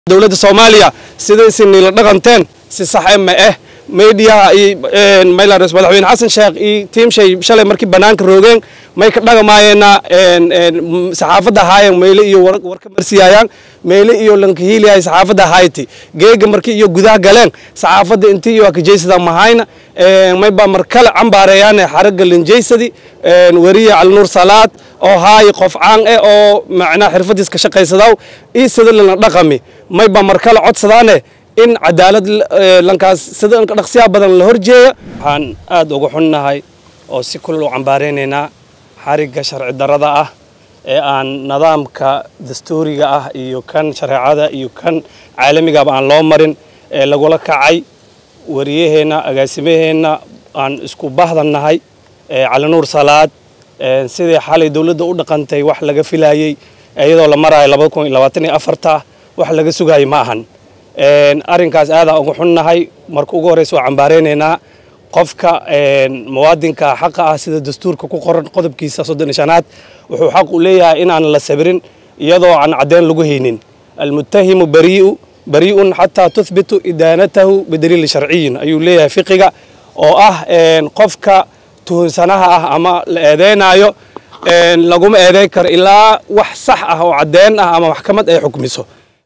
dowladda soomaaliya sidaysi niila dhaqanteen si saxe ma ah meediyaha iyo maylares madaxweyne xasan sheekh iyo tiimshay shalay markii bannaanka roogeen may ka dhaqamaayeenna saxaafadda haayeen meyle iyo warka marsiyaayaan meyle iyo lankahiiliyahay saxaafadda hayti geega markii iyo gudaha galeen saxaafadda intii iyo akajeysada mahayna may baa mar kale cambaareeyaane xaragga linjeysadi weriye calinuur salaad oo haayi qof caan eh oo macnaha xirfadiis ka shaqaysadaw iyo sida lana dhaqami may baa mar kale codsadaane in cadaalad lankaas sida dhaqsiyaa badan la horjeeya waxaan aad uga xunnahay oo si kulal u cambaaraynaynaa xarigga sharci darrada ah ee aan nidaamka dastuuriga ah iyo kan shareecada iyo kan caalamigaba aan loo marin ee lagula kacay wariyaheenna agaasimaheenna aan isku bahdannahay calinuur salaad sidii xalay dowladda u dhaqantay wax laga filayey iyadoo la marayo labada kun iyo labaatan iyo afarta wax laga sugayay ma ahan arrinkaas aadaa uga xunnahay marka ugu horreysa waa cambaaraynaynaa qofka muwaadinka xaqa ah sida dastuurka ku qoran qodobkiisa soddon iyo shanaad wuxuu xaq u leeyahay inaan la sabirin iyadoo aan caddeyn lagu haynin almuttahimu barii'u barii'un xataa tuhbitu idaanatahu bidaliili sharciyin ayuu leeyahay fiqiga oo ah qofka tuhunsanaha ah ama la eedeynaayo laguma eedeyn karo ilaa wax sax ah oo caddeyn ah ama maxkamad ay xukmiso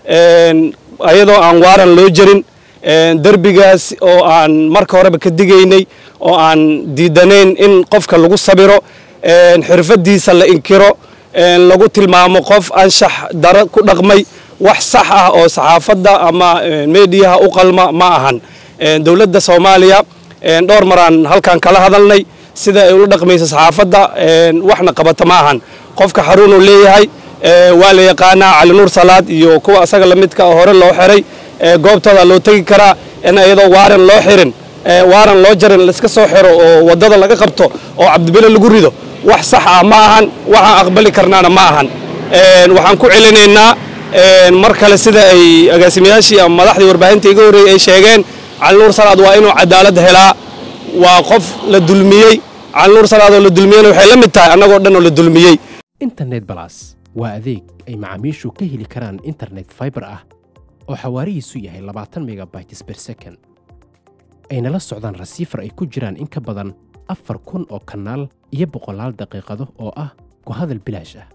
ayadoo aan waaran loo jarin derbigaas oo aan marka horeba ka digaynay oo aan diidanayn in qofka lagu sabiro xirfadiisa la inkiro lagu tilmaamo qof anshax daro ku dhaqmay wax sax ah oo saxaafadda ama meediyaha u qalma ma ahan dowladda soomaaliya dhowr maraan halkan kala hadalnay sida ay ula dhaqmayso saxaafadda waxna qabata ma ahan qofka xaruunuu leeyahay waa la yaqaanaa calinuur salaad iyo kuwa asaga lamidka hore loo xiray goobtooda loo tegi karaa in iyadoo waaran loo xirin waaran loo jarin laiska soo xiro oo waddada laga qabto oo cabdibile lagu rido wax sax ah ma ahan waxaan aqbali karnaana ma ahan waxaan ku celinaynaa mar kale sida ay agaasimayaashii ama madaxdii warbaahinta iga horreeyey ay sheegeen calinuur salaad waa inuu cadaalad helaa waa qof la dulmiyey calinuur salaad oo la dulmiyeyna waxay la mid tahay annagoo dhan oo la dulmiyey internet balas waa adeeg ay macaamiishu ka heli karaan internet faibar ah oo xawaarihiisu yahay labaatan megabytes ber second ayna la socdaan rasiifar ay ku jiraan in ka badan afar kun oo kanaal iyo boqolaal daqiiqado oo ah ku hadal bilaash ah